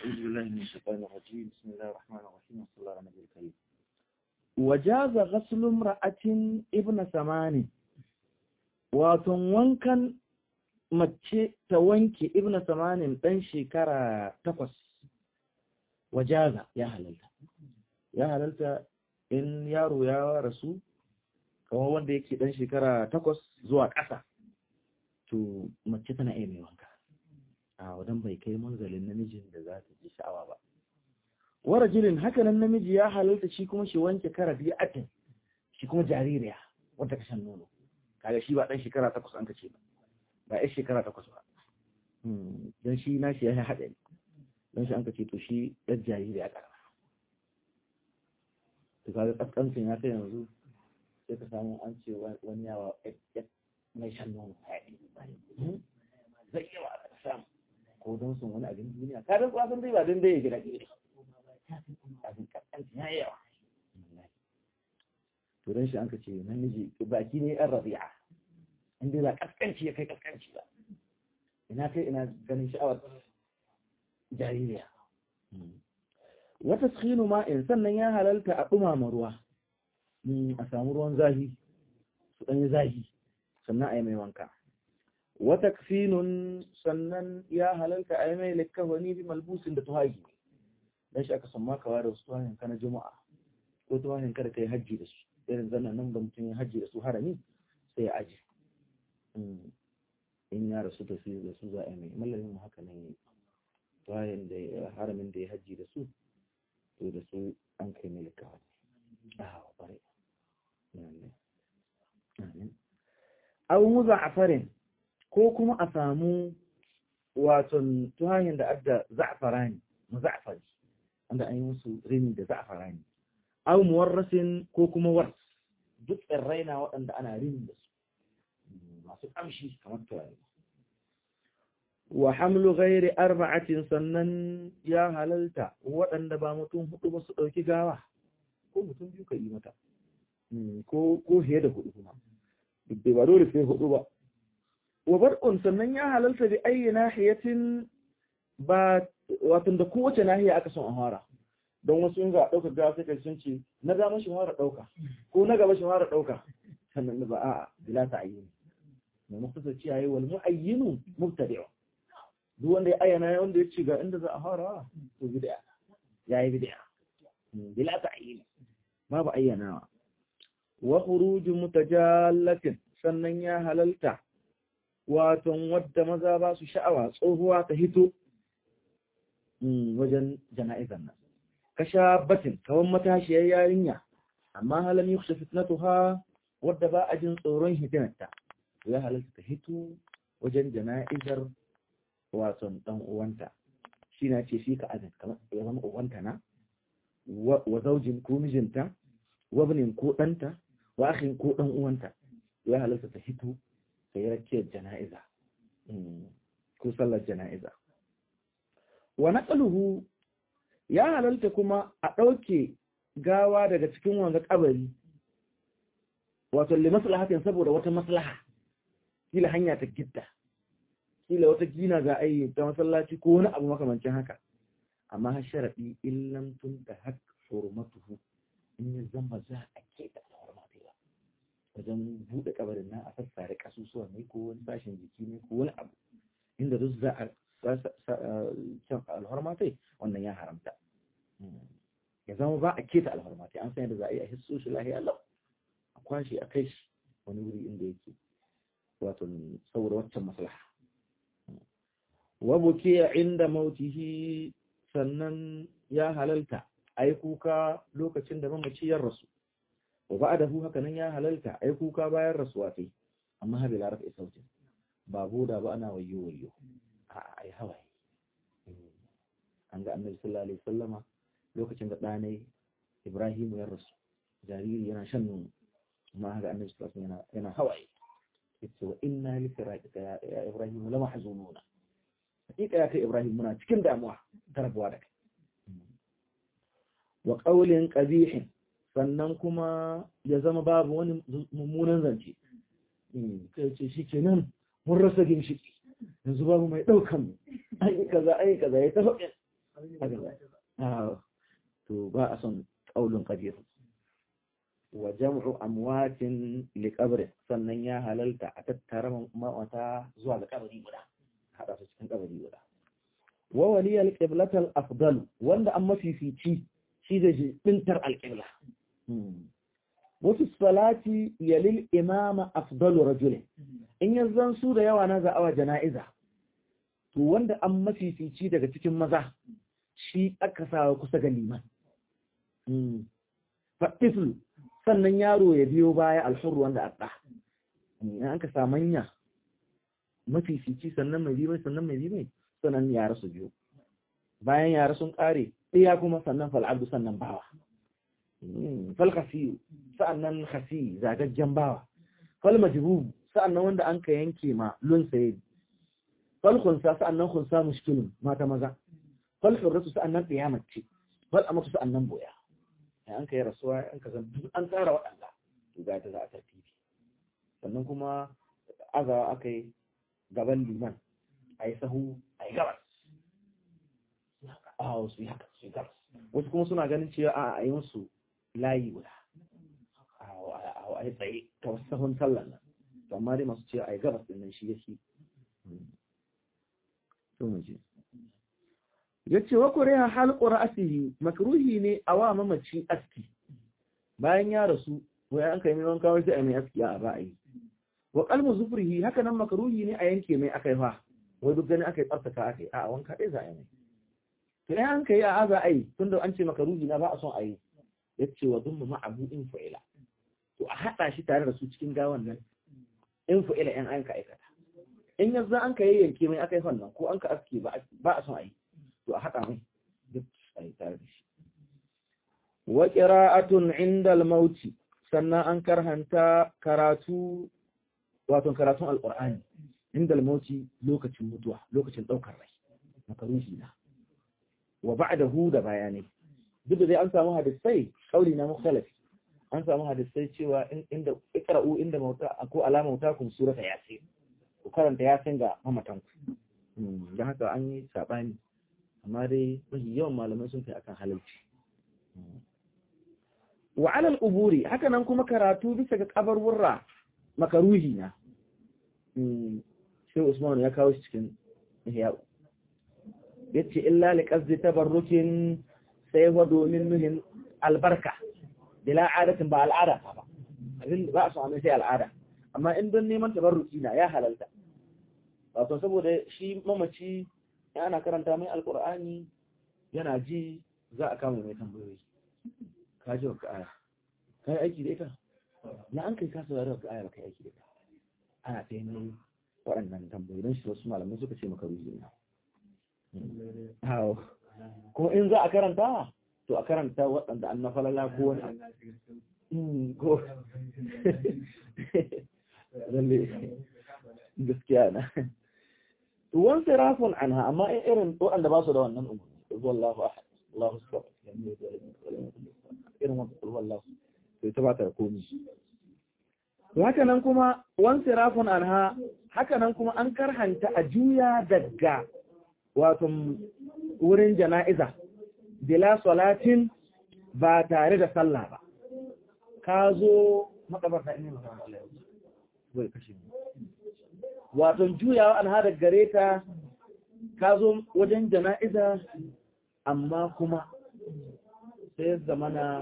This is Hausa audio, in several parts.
أعوذ بالله من الشيطان الرجيم بسم الله الرحمن الرحيم وصلى الله على النبي الكريم وجاز غسل امرأة ابن ثمان واتن وانكن mace ta wanke ibn samanin ɗan shekara takwas wajaza ya halalta ya halalta in yaro ya rasu kamar wanda yake ɗan shekara takwas zuwa ƙasa to mace tana iya mai wanka a wadan bai kai manzalin namijin da za ta ji sha'awa ba wara jilin hakanan namiji ya halalta shi kuma shi wanke kara biyu atin shi kuma jaririya wadda ka shan nono kaga shi ba ɗan shekara takwas an ka ce ba ba ya shekara takwas ba don shi na shi ya yi haɗari don shi an ka ce to shi ɗan jariri a ƙarama to kaga ƙasƙancin ya kai yanzu sai ka samu an ce wani yawa mai shan nono zai yawa a samu ko don sun wani abin duniya ka don kwasan dai ba don dai ya gida gida abin ƙasƙancin ya yi yawa to don shi an ka ce namiji baki ne yan rabi'a inda ba kaskanci ya kai kaskanci ba ina kai ina ganin sha'awar jaririya wata tsinu ma'in sannan ya halalta a ɗumama ruwa a samu ruwan zahi su ɗanyi zahi sannan a yi mai wanka wata kfinun sannan ya halalta a yi mai likkawani bi malbusin da tuhagi don shi aka samma kawa da wasu tuhahin ka na juma'a ko tuhahin ka da ka yi hajji da su irin zannan nan da mutum ya hajji da su harami sai ya aji in ya rasu da su da su za a mai mallamin mu haka nan bayan da haramin da ya hajji da su to da su an kai mai likawa ah bare abu mu za'afarin ko kuma a samu waton tuhayin da adda za'afarani mu za'afari wanda an yi musu rini da za'afarani abu muwarrasin ko kuma wars duk tsirrai na waɗanda ana rini da su masu ƙamshi kamar turare wa hamlu ghairi arba'atin sannan ya halalta waɗanda ba mutum hudu ba su ɗauki gawa ko mutum biyu ka yi mata ko ko fiye da hudu kuma duk da ba dole sai hudu ba wa bar'un sannan ya halalta bi ayyi nahiyatin ba wato da kowace nahiya aka son a fara don wasu in za a ɗauka gawa sai kai sun ce na dama shi fara ɗauka ko na gaba shi fara ɗauka sannan ba a'a bila ta'ayyuni mai muktasar ce yayi wal mu'ayyinu mubtadi'u duk wanda ya ayyana wanda ya ce ga inda za a fara to bid'a yayi bid'a bila ta'yin babu ayyanawa wa khuruju mutajallatin sannan ya halalta wato wadda maza ba su sha'awa tsohuwa ta hito wajen jana'izan nan kashabatin kawan matashiyar yarinya amma halam yukhsha fitnatuha wadda ba a jin tsoron hitinarta ya halatta ta hito wajen jana'izar wasan dan uwanta shi na ce shi ka azan kamar ya zama uwanta na wa zaujin ko mijinta wa binin ko ɗanta wa akhin ko ɗan uwanta ya halatta ta hito ta yi rakiyar jana'iza ko sallar jana'iza wa naqaluhu ya halalta kuma a ɗauke gawa daga cikin wanga kabari wato li maslahatin saboda wata maslaha kila hanya ta gitta kila wata gina za a yi ta masallaci ko wani abu makamancin haka amma har sharaɗi illam tun da hak hurmatuhu in ya zama za a keta da hurmatu ba wajen buɗe kabarin nan a sassare kasusuwa ne ko wani sashen jiki ne ko wani abu inda duk za a can alhormatai wannan ya haramta ya zama ba a keta alhormatai an san yadda za a yi a hisso shi lahiya lau a kwashe a kai shi wani wuri inda yake wato saboda waccan maslaha wabuke inda mautihi sannan ya halalta ai kuka lokacin da mamaci ya rasu wa ba'dahu haka nan ya halalta ai kuka bayan rasuwa sai amma habi laraf ya sautin ba boda ba ana wayo wayo a ai hawaye an ga annabi sallallahu alaihi wasallama lokacin da ɗanai Ibrahim ya rasu jariri yana shan nono amma haka annabi sallallahu alaihi wasallam yana hawaye yace wa inna li firaqika ya Ibrahim la mahzununa hakika ya kai Ibrahim muna cikin damuwa ta rabuwa da kai wa qawlin qabih sannan kuma ya zama babu wani mummunan zance kai ce shikenan mun rasa ginshiki yanzu babu mai daukan mu ai kaza ai kaza ya tafi to ba a son ƙaulun ƙadir wa jam'u amwatin li qabri sannan ya halalta a tattara mawata zuwa ga kabari guda hada su cikin kabari guda wa waliyal qiblatal afdal wanda an mafifici shi da bintar alqibla wasu salati yalil imama afdalu rajulin in yanzan su da yawa na za'awa jana'iza to wanda an mafifici daga cikin maza shi aka sa kusa ga liman faɗiflu sannan yaro ya biyo baya alhurru wanda a ɗa in an ka samanya mafifici sannan mai biyu sannan mai biyu sannan yara su biyo bayan yara sun ƙare ɗaya kuma sannan fal'abdu sannan bawa fal khasiyu sa'annan khasi zagaggen bawa fal majbub sa'annan wanda an ka yanke ma lun saye fal khunsa sa'annan khunsa mushkilun mata maza fal hurratu sa'annan qiyamati fal amatu sa'annan boya an ka yi rasuwa an ka zan an tsara waɗanda to ga ta za a tartibi sannan kuma azawa aka yi gaban liman a yi sahu a yi gabas a wasu yi haka su yi gabas wasu kuma suna ganin cewa a yi musu layi guda a yi tsaye ta wasu sahun sallan nan to amma dai masu cewa a yi gabas din nan shi ya shi ya ce wa kuriya halƙu ra'asihi makruhi ne a wa mamaci aski bayan ya rasu wai an kai mai wanka wai sai a mai aski a ba a yi wa qalmu zufrihi haka nan makruhi ne a yanke mai akai fa wai duk gani akai tsaftace akai a wanka dai za a yi to ai an kai a za a yi tunda an ce makruhi na ba a son a yi yace wa dhumma ma'abu in fa'ila to a hada shi tare da su cikin gawan nan in fa'ila in an ka aikata in yanzu an ka yanke mai akai fannan ko an ka aski ba a son a yi to a haɗa mai duk a yi tare da shi wa ƙira'atun inda mauti sannan an karhanta karatu wato karatun alƙur'ani inda mauti lokacin mutuwa lokacin ɗaukar rai makaruhi na wa ba'dahu da bayanai duk da dai an samu hadisai kauli na mukhtalafi an samu hadisai cewa inda ikra'u inda mauta ko alama mauta kun surata yasin ku karanta yasin ga mamatan ku dan haka an yi sabani amma dai mafi yawan malamai sun kai akan halalci wa alal uburi haka nan kuma karatu bisa ga kabarwurra makaruhi na sai Usman ya kawo shi cikin ihya yace illa li qasdi tabarrukin sai wa domin nuhin albarka bila adatin ba al'ada ba abin ba su amma sai al'ada amma in don neman tabarruki na ya halalta wato saboda shi mamaci ana karanta mai alkur'ani yana ji za a kama mai tambayoyi ka ji waka aya ka yi aiki da ita na an kai kasa da waka aya ba ka yi aiki da ita ana ta yi waɗannan tambayoyi don shi wasu malamai suka ce maka ruji na ko in za a karanta to a karanta waɗanda an na falala ko wani ko lalle gaskiya na wan sirafun anha amma in irin waɗanda ba su da wannan umarni wallahu ahad Allahu akbar irin wannan wallahu sai ta bata komai haka nan kuma wan sirafun anha haka nan kuma an karhanta a juya daga wato wurin jana'iza bila salatin ba tare da sallah ba ka zo makabarta ne magana Allah ya bai kashe mu wato juyawa an hada gare ta ka zo wajen jana'iza amma kuma sai zamana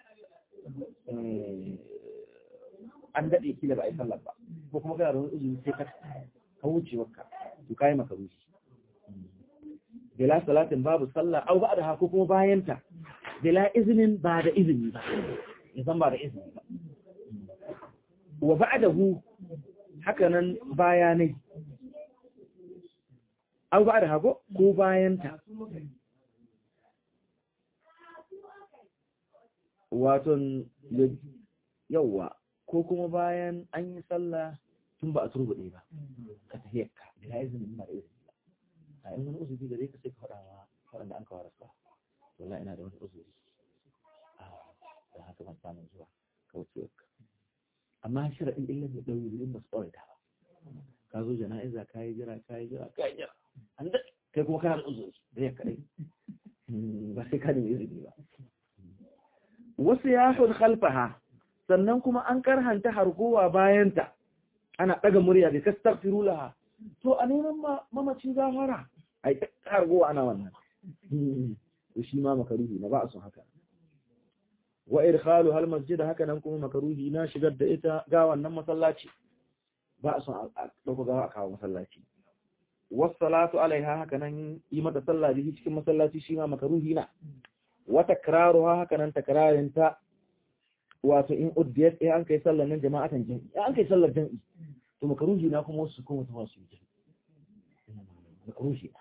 an daɗe kila ba a yi sallar ba ko kuma kana da wani izini sai ka ka wuce wakka to kai maka rushi bila salatin babu sallah au ba da hako kuma bayanta bila izinin ba da izini ba ya zan ba da izini ba wa ba'dahu haka nan bayanai au ba da hako ko bayanta waton yawwa ko kuma bayan an yi sallah tun ba a turbuɗe ba ka tafiyarka bila izinin ba da izini ba a in wani uzuri gare ka sai ka faɗa ma waɗanda an kawar sa wallahi ina da wani uzuri da haka ban samun zuwa kaucewarka amma sharaɗin illan da ɗauyi in ba su tsawaita ba ka zo jana'iza ka yi jira ka yi jira ka yi jira an daɗe kai kuma kana da uzuri da ya kadai ba sai ka nemi izini ba wasu yahun khalfaha sannan kuma an karhanta hargowa bayanta ana daga murya bi kastaghfiru laha to a neman mamaci gafara ai hargowa ana wannan to shi ma makaruhi na ba a son haka wa idkhalu hal masjid haka nan kuma makaruhi na shigar da ita ga wannan masallaci ba a son a dauko gawa a kawo masallaci was salatu alaiha haka nan yi mata sallah bihi cikin masallaci shi ma makaruhi na wa takraruha haka nan takrarin ta wato in uddiyat eh an kai sallar nan jama'atan jami'i an kai sallar jami'i to makaruhi na kuma wasu kuma ta wasu jami'i makaruhi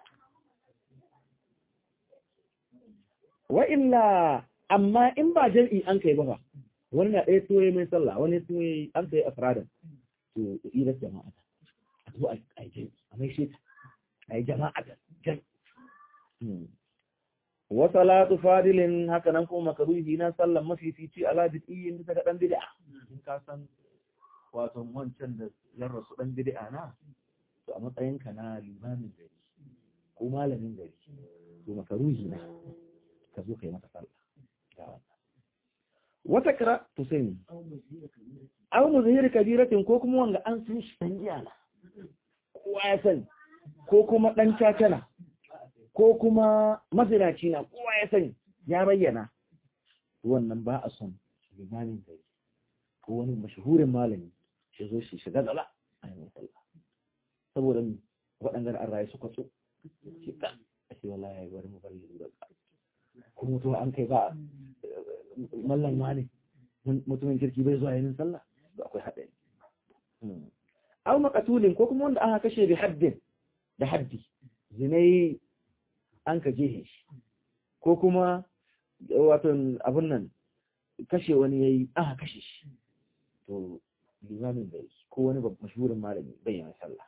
wa illa amma in ba jam'i an kai ba wani na ɗaya tuwaye mai sallah wani tuwaye an kai afradan to ilar jama'a a to a yi jam'i a mai shi a yi jama'a da jam'i wa salatu fadilin haka nan kuma makaruhi na sallan mafifici ala bid'iyyin bisa ga dan bid'a in ka san wato wancan da yan rasu dan bid'a na to a matsayin ka na limamin gari ko malamin gari to makaruhi na ka zo kai mata sallah ga wannan wata kira to sai ni aw muzhir kabiratin ko kuma wanga an san shi dan giya na kowa ya sani ko kuma dan cacana ko kuma mazinaci na kowa ya sani ya bayyana wannan ba a son limamin gari ko wani mashahurin malami shi zo shi shiga gaba a yi sallah saboda waɗanda an rayu su kwatso shi ka a ce wallahi ya yi bari mu bari da ko mutum an kai ba mallan wani mutumin kirki bai zuwa yanin sallah to akwai haɗari aw maqatulin ko kuma wanda aka kashe bi haddin da haddi zinai an ka jehe shi ko kuma wato abun nan kashe wani yayi aka kashe shi to limamin bai ko wani mashhurin malami bayyana sallah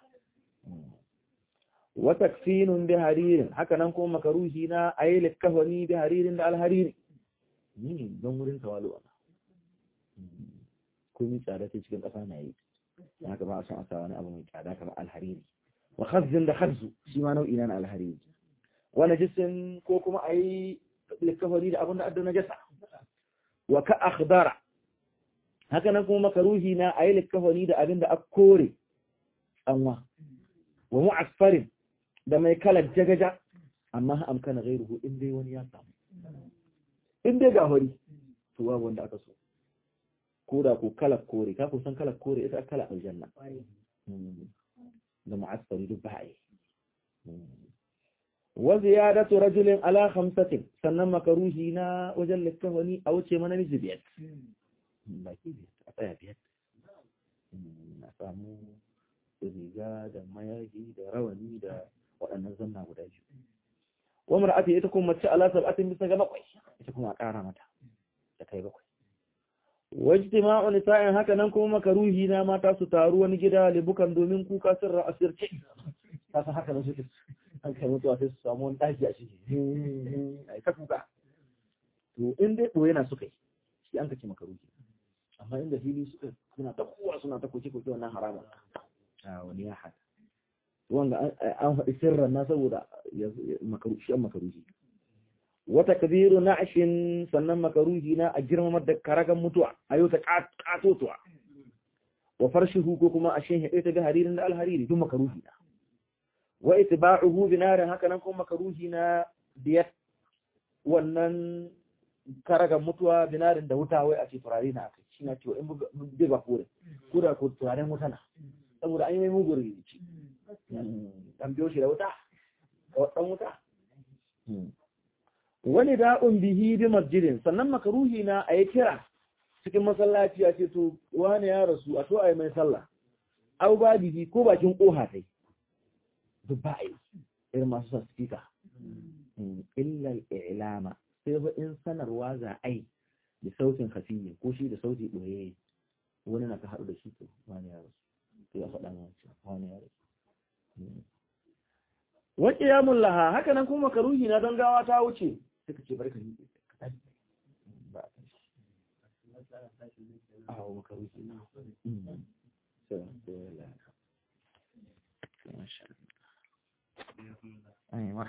wa takfinun bi haririn haka nan kuma makaruhi na ayi likafani bi haririn da alhariri ni don wurin tawalu ana ko mi tsada ce cikin kasa na yi haka ba a san a sa wani abu mai tsada kamar alhariri wa khazzin da khazzu shi ma nau'i na alhariri wa najisin ko kuma ayi likafani da abin da addo najasa wa ka akhdara haka nan kuma makaruhi na ayi likafani da abin da akkore tsanwa wa mu'asfarin da mai kalar jagaja amma amkana gairuhu in dai wani ya samu in dai ga hori to babu wanda aka so ko da ko kalar kore ka kusan kalar kore ita kala aljanna da mu'asfari duk ba'i wa ziyadatu rajulin ala khamsatin sannan makaruhi na wajen littafani a wuce mana miji biyar baki biyar a tsaya biyar na samu riga da mayaji da rawani da waɗannan zanna guda biyu wa mar'ati ita kuma mace ala sab'atin bisa ga bakwai ita kuma a ƙara mata da kai bakwai wajtima'u nisa'in haka nan kuma makaruhi na mata su taru wani gida libukan domin kuka sirra asirce ta san haka nan suke an kai mutuwa sai su samu wani ɗaki a ciki ai ta kuka to in dai ɓoye na suka yi shi an kace makaruhi amma inda fili suka suna ta kowa suna ta koke koke wannan haramun wani ya haɗa wanda an faɗi sirran na saboda shi an makaruhi wata kabiru na ashin sannan makaruhi na a girmamar da karagan mutuwa a yau ta ƙatotuwa wa farshihu ko kuma a shin haɗe ta ga haririn da alhariri duk makaruhi na wa itiba'uhu binarin haka nan kuma makaruhi na biyar wannan karagan mutuwa binarin da wuta wai a ce turare na akai shi na cewa in bai ba kore ko da ko turaren wuta na saboda an yi mai mugun rikici an biyo shi da wuta ɗan wuta wani da'un bihi bi masjidin sannan makaruhi na a yi kira cikin masallaci a ce to wani ya rasu a to a yi mai sallah au ba bihi ko bakin ƙoha tai duk ba a yi irin masu sa spika illal ilama sai ba in sanarwa za a yi da sautin hafiyi ko shi da sauti ɓoye wani na ka haɗu da shi to wani ya rasu to ya faɗa ma wani ya rasu wa qiyamul laha haka nan kuma karuhi na don gawa ta wuce sai ka ce barka ni ka tashi ba a tashi a wa makaruhi na sai sai la masha Allah aiwa